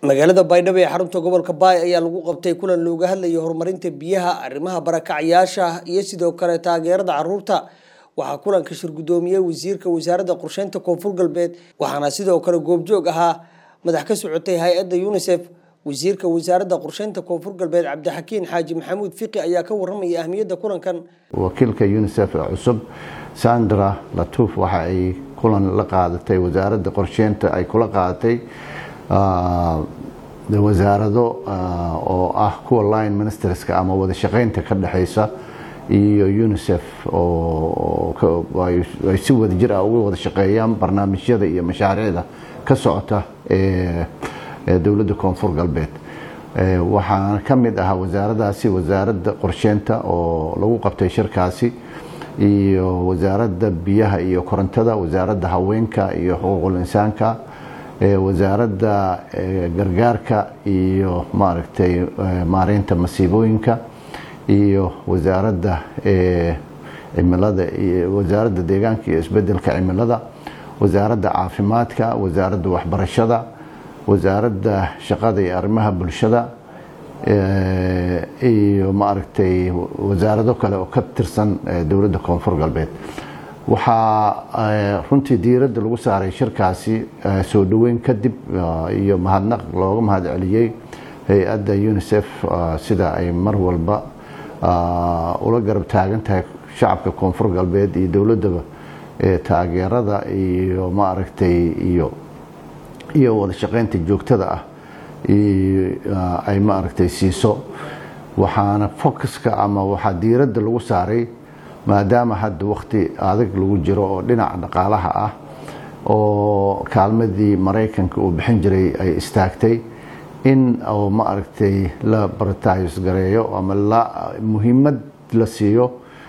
magaalada baydhabo ee xarunta gobolka baay ayaa lagu qabtay kulan looga hadlayay horumarinta biyaha arrimaha barakacayaasha iyo sidoo kale taageerada caruurta waxaa kulanka shir guddoomiyey wasiirka wasaaradda qorsheynta koonfur galbeed waxaana sidoo kale goobjoog ahaa madax ka socotay hay-adda unisef wasiirka wasaaradda qorsheynta koonfur galbeed cabdixakiin xaaji maxamuud fiqi ayaa ka warramaya ahmiyadda kulankan wakiilka unisef ee cusub sandra latuuf waxa ay kulan la qaadatay wasaaradda qorsheynta ay kula qaadatay wasaarado oo ah kuwa line ministerska ama wada shaqeynta ka dhexeysa iyo unisef ay si wada jir ah uga wada shaqeeyaan barnaamijyada iyo mashaariicda ka socota ee dowladda koonfur galbeed waxaana ka mid ahaa wasaaradaasi wasaaradda qorsheynta oo lagu qabtay shirkaasi iyo wasaaradda biyaha iyo korontada wasaaradda haweenka iyo xuquuqul insaanka wasaaradda gargaarka iyo maaragtay maareynta masiibooyinka iyo wasaaradda cimilada wasaaradda deegaanka iyo isbedelka cimilada wasaaradda caafimaadka wasaaradda waxbarashada wasaaradda shaqada iyo arrimaha bulshada iyo maaragtay wasaarado kale oo ka tirsan dowladda koonfur galbeed waxaa runtii diiradda lagu saaray shirkaasi soo dhoweyn kadib iyo mahadnaq looga mahad celiyey hay-adda unisef sida ay mar walba ula garab taagan tahay shacabka koonfur galbeed iyo dowladdaba taageerada iyo maaragtay iyo iyo wada shaqeynta joogtada ah ay maaragtay siiso waxaana focuska ama waxaa diiradda lagu saaray maadaama hadda wakhti adag lagu jiro oo dhinaca dhaqaalaha ah oo kaalmadii maraykanka uu bixin jiray ay istaagtay in oo maaragtay la bartayos gareeyo ama la muhiimad la siiyo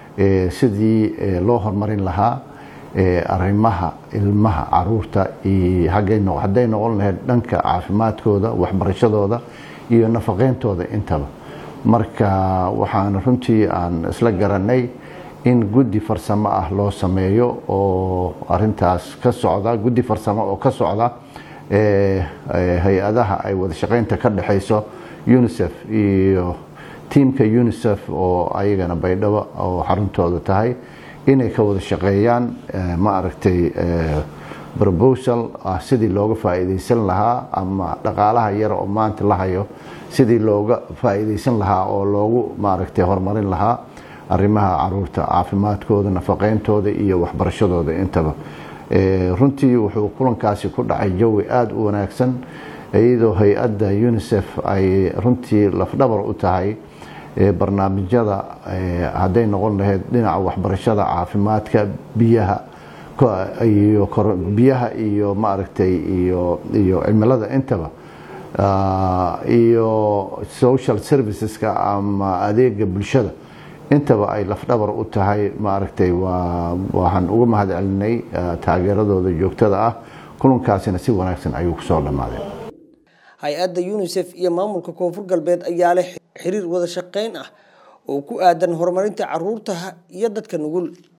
sidii loo horumarin lahaa arrimaha ilmaha caruurta hadday noqon lahayd dhanka caafimaadkooda waxbarashadooda iyo nafaqeyntooda intaba marka waxaan runtii aan isla garanay in guddi farsamo ah loo sameeyo oo arintaas ka socda guddi farsamo oo ka socda hay-adaha ay wada shaqeynta ka dhexeyso unisef iyo tiamka unisef oo ayagana baydhabo oo xaruntooda tahay inay ka wada shaqeeyaan ma aragtay proposal ah sidii looga faa'iideysan lahaa ama dhaqaalaha yar oo maanta la hayo sidii looga faa'iideysan lahaa oo loogu maaragtay horumarin lahaa arrimaha caruurta caafimaadkooda nafaqeyntooda iyo waxbarashadooda intaba runtii wuxuu kulankaasi ku dhacay jawi aada u wanaagsan iyadoo hay-adda unisef ay runtii lafdhabar u tahay barnaamijyada hadday noqon lahayd dhinaca waxbarashada caafimaadka biyaha iyo biyaha iyo maaragtay iyo iyo cimilada intaba iyo social serviceska ama adeega bulshada intaba ay lafdhabar u tahay maaragtay waxaan uga mahad celinay taageeradooda joogtada ah kulankaasina si wanaagsan ayuu kusoo dhammaaday hay-adda unisef iyo maamulka koonfur galbeed ayaa leh xiriir wada shaqeyn ah oo ku aadan horumarinta caruurta iyo dadka nugul